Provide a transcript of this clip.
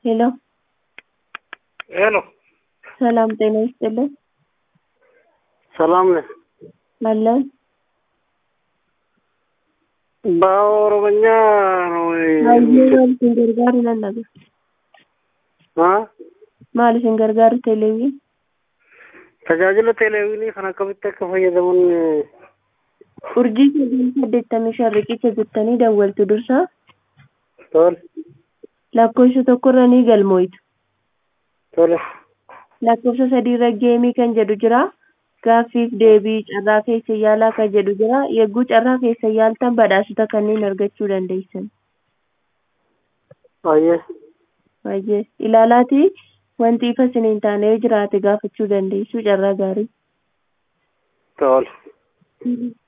ሄሎ ሄሎ ሰላም ጤና ይስጥልን ሰላም ነህ? አለን በኦሮምኛ ነው Hayyee maal isin gargaaru lallabe አ maal isin gargaaru teleeviin tajaajila teleeviinii kan akkamitti akka fayyadaman urjii sagal saddeettamii shan riqicha jettanii dawwaltu dursa tole lakkoofsa tokkorra ni galmooytu tole lakkoofsa sadiirra geemii kan jedhu jira gaaffiif deebii carraa keessa yaalaa kan jedhu jira yegguu carraa keessa yaaltan badhaasota kanneen argachuu dandeessan baay'ee baay'ee ilaalaati wanti ifa isiniin taane yoo jiraate gaafachuu dandeessu carraa gaarii tole